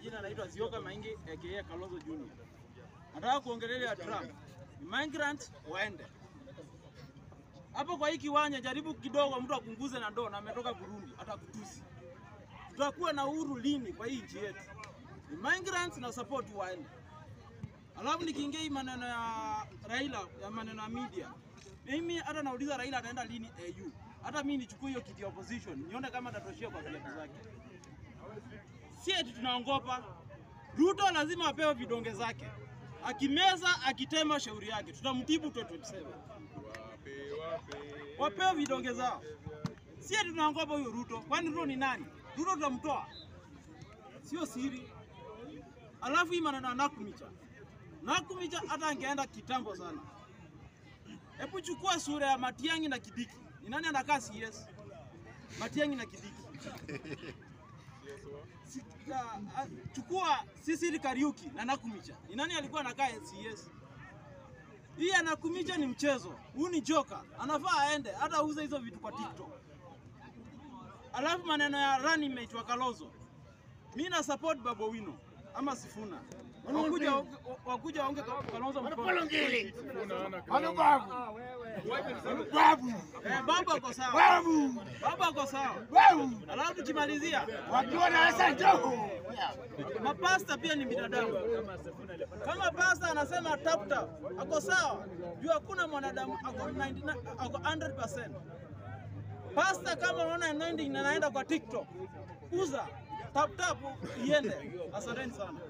majina anaitwa Zioka Maingi aka Kalonzo Junior. Nataka kuongelea Trump. Migrant waende. Hapo kwa hii kiwanja jaribu kidogo mtu apunguze na ndoo na ametoka Burundi atakutusi. Tutakuwa na uhuru lini kwa hii nchi yetu? Ni migrants na support waende. Alafu nikiingia hii maneno ya Raila ya maneno ya media. Mimi hata nauliza Raila ataenda lini AU? Hata mimi nichukue hiyo kiti ya opposition nione kama atatoshia kwa viatu zake. Si eti tunaongopa. Ruto lazima apewe vidonge zake. Akimeza akitema shauri yake, tutamtibu 2027. Wapewe vidonge zao. Si eti tunaongopa huyo Ruto. Kwani Ruto ni nani? Ruto tutamtoa. Sio siri. Alafu hii maneno ya Nakumicha. Nakumicha hata angeenda kitambo sana. Hebu chukua sura ya Matiang'i na Kidiki. Ni nani anakaa CS? Matiang'i na Kidiki. Si- ah, ah, chukua Sisili Kariuki na Nakumicha. Ni nani alikuwa anakaa CS? Hii Nakumicha ni mchezo. Huyu ni joka. Anafaa aende hata auze hizo vitu kwa TikTok. Alafu maneno ya running mate wa Kalonzo. Mimi na support Babu Wino ama Sifuna. Wakuja wakuja waonge Kalonzo mkono. Babu. Babu. Eh, baba ako sawa. Babu. Baba ako sawa. Babu. Alafu tukimalizia, Wakiwa na Hassan Joho. mapasta pia ni binadamu. Kama pasta anasema tap tap, ako sawa. Juu hakuna mwanadamu ako 99 ako 100%. Pasta kama unaona 90 na naenda kwa TikTok, uza tap tap iende. Asanteni sana.